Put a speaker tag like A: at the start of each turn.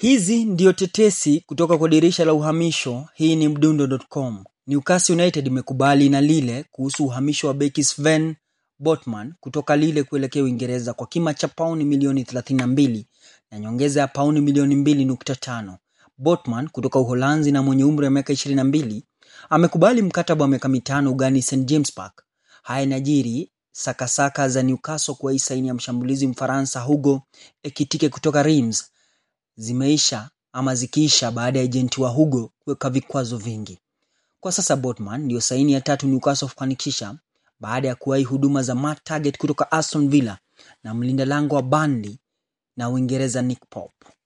A: Hizi ndio tetesi kutoka kwa dirisha la uhamisho. Hii ni mdundo.com. Newcastle United imekubali na Lille kuhusu uhamisho wa beki Sven Botman kutoka Lille kuelekea Uingereza kwa kima cha pauni milioni 32 na nyongeza ya pauni milioni 2.5. Botman kutoka Uholanzi na mwenye umri wa miaka 22 amekubali mkataba wa miaka mitano ugani St James Park. Haya inajiri sakasaka za Newcastle kwa saini ya mshambulizi Mfaransa Hugo Ekitike kutoka Reims zimeisha ama zikiisha baada ya ejenti wa Hugo kuweka vikwazo vingi. Kwa sasa Botman ndiyo saini ya tatu Newcastle kufanikisha baada ya kuwahi huduma za Matt Target kutoka Aston Villa na mlinda lango wa Burnley na Uingereza Nick Pope.